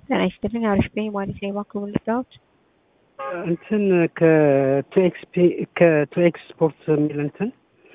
ጤና ይስጥልኝ። አሪፍ ነኝ ማለት ነው። እባክዎ ምን ልርዳዎት? እንትን ከቱኤክስፒ ከቱኤክስ ስፖርት የሚል እንትን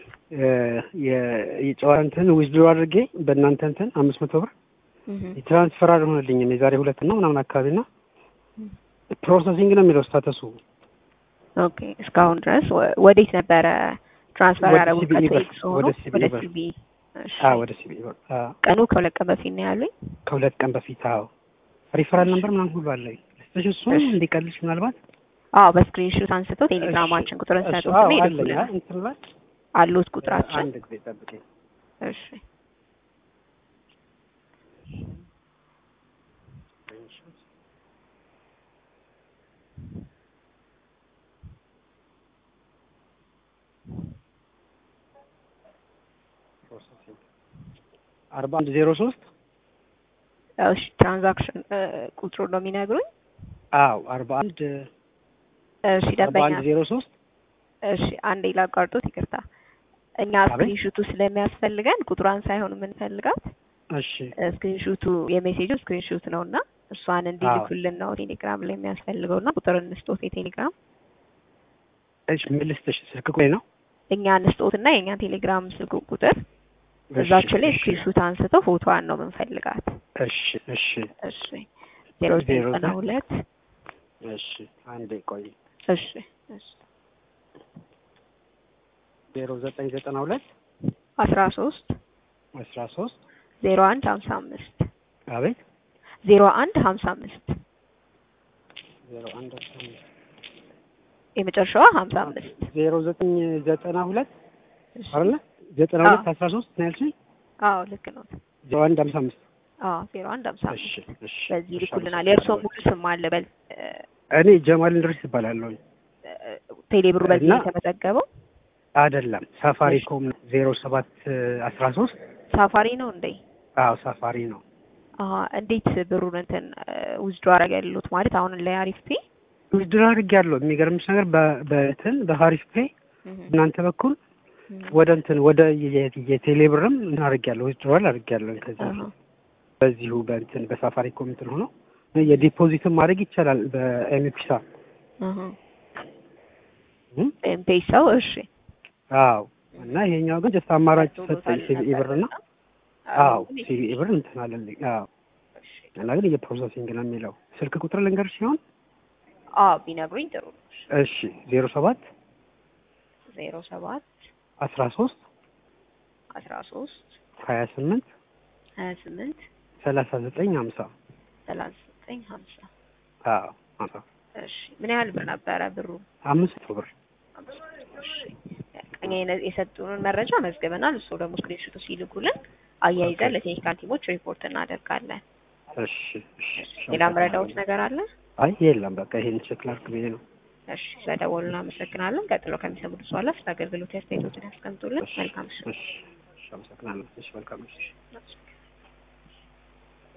የጨዋታ እንትን ዊዝድሮ አድርጌ በእናንተ እንትን አምስት መቶ ብር የትራንስፈር አልሆነልኝም የዛሬ ሁለት ነው ምናምን አካባቢ ና ፕሮሰሲንግ ነው የሚለው ስታተሱ። ኦኬ እስካሁን ድረስ ወዴት ነበረ ትራንስፈር ወደ ያደረጉት? ሲቢኢ ብር፣ ከቴክስ ሆኖ ወደ ሲቢኢ ወደ ብር። ሲቢኢ። እሺ። አዎ ወደ ሲቢ ቀኑ ከሁለት ቀን በፊት ነው ያሉኝ። ከሁለት ቀን በፊት አዎ ሪፈራል ነበር ምናምን ሁሉ አለኝ። ልስጥሽ እሱን እሺ። እንዲቀልሽ ምናልባት አዎ በስክሪንሾት አንስተው ቴሌግራማችን ቁጥርን እሱ- ሰጡት አዎ ነው አለኝ። ይልኩልን። አይ እንትን ላይ አሉት ቁጥራችን። አንድ ጊዜ ጠብቀኝ። እሺ አርባ አንድ ዜሮ ሶስት እሺ ትራንዛክሽን ቁጥሩ ነው የሚነግሩኝ። አዎ አርባ አንድ እሺ አርባ ደንበኛ አንድ ዜሮ ሶስት እሺ አንዴ ላቋርጦት፣ ይቅርታ። እኛ አቤት። ስክሪንሹቱ ስለሚያስፈልገን ቁጥሯን ሳይሆን የምንፈልጋት እሺ ስክሪንሹቱ የሜሴጁ ስክሪንሹት ነው እና እሷን እንዲልኩልን ነው ቴሌግራም ላይ የሚያስፈልገው እና ቁጥር እንስጦት የቴሌግራም እሺ ምን ልስጥሽ? ስልክ ቁጥሬ ነው እኛ እንስጦት እና የእኛን ቴሌግራም ስልክ ቁጥር እሺ፣ እዛችሁ ላይ እሺ፣ ስክሪንሹት አንስተው ፎቶዋን ነው የምንፈልጋት። እሺ እሺ እሺ ዜሮ ዘጠኝ ዘጠና ሁለት እሺ አንዴ ቆይ እሺ እሺ ዜሮ ዘጠኝ ዘጠና ሁለት አስራ ሶስት አስራ ሶስት ዜሮ አንድ ሀምሳ አምስት አቤት ዜሮ አንድ ሀምሳ አምስት ዜሮ አንድ አስራ አምስት የመጨረሻዋ ሀምሳ አምስት ዜሮ ዘጠኝ ዘጠና ሁለት እሺ። አይደለ ዘጠና አዎ። ሁለት አስራ ሶስት ነው ያልሽኝ አዎ ልክ ነው። ዜሮ አንድ ሀምሳ አምስት አዎ ዜሮ አንድ ሀምሳ እሺ አምስት እሺ በዚህ እሺ፣ ይልኩልናል። የእርስዎ ሙሉ ስም አለ በል እኔ ጀማል እንድሪስ እባላለሁ ቴሌብሩ በዚህ እና- የተመዘገበው አይደለም ሳፋሪኮም ዜሮ ሰባት አስራ ሶስት ሳፋሪ ነው እንዴ? አዎ ሳፋሪ ነው አሀ እንዴት ብሩን እንትን ውዝዶ አረገ ያሉት ማለት አሁን ላይ አሪፍ ፔ ውድድር አድርጌያለሁ የሚገርምሽ ነገር በ- በእንትን በሀሪፍ ፔ እናንተ በኩል ወደ እንትን ወደ የ- የቴሌ ብርም እንትን አድርጌያለሁ ውድድሯል አድርጌያለሁ ከዛ በዚሁ በእንትን በሳፋሪኮም እንትን ሆኖ የዲፖዚትም ማድረግ ይቻላል በኤምፒሳ ኤምፔሳው እሺ አዎ እና ይሄኛው ግን ጀስት አማራጭ ሰጠኝ ሲቢኢ ብር እና አዎ ሲቢኢ ብር እንትን አለልኝ አዎ እና ግን የፕሮሰሲንግ ነው የሚለው ስልክ ቁጥር ልንገርሽ ሲሆን አዎ ቢነግሩኝ ጥሩ ነው። እሺ ዜሮ ሰባት ዜሮ ሰባት አስራ ሶስት አስራ ሶስት ሀያ ስምንት ሀያ ስምንት ሰላሳ ዘጠኝ ሀምሳ ሰላሳ ዘጠኝ ሀምሳ አዎ ሀምሳ እሺ ምን ያህል ብር ነበረ ብሩ? አምስት መቶ ብር እሺ እኛ የነ- የሰጡንን መረጃ መዝግበናል። እሱ ደግሞ ስክሪንሾቱ ሲልኩልን አያይዘን ለቴክኒካል ቲሞች ሪፖርት እናደርጋለን። እሺ እሺ ሌላ መረዳዎች ነገር አለ? አይ የለም በቃ ይሄን ቼክ ላድርግ ብዬ ነው እሺ ስለደወሉ እናመሰግናለን። ቀጥሎ ከሚሰሙት በኋላ ስለ አገልግሎት አስተያየቶችን ያስቀምጡልን። መልካም ምሽት። እሺ እሺ አመሰግናለሁ እሺ መልካም እሺ እሺ።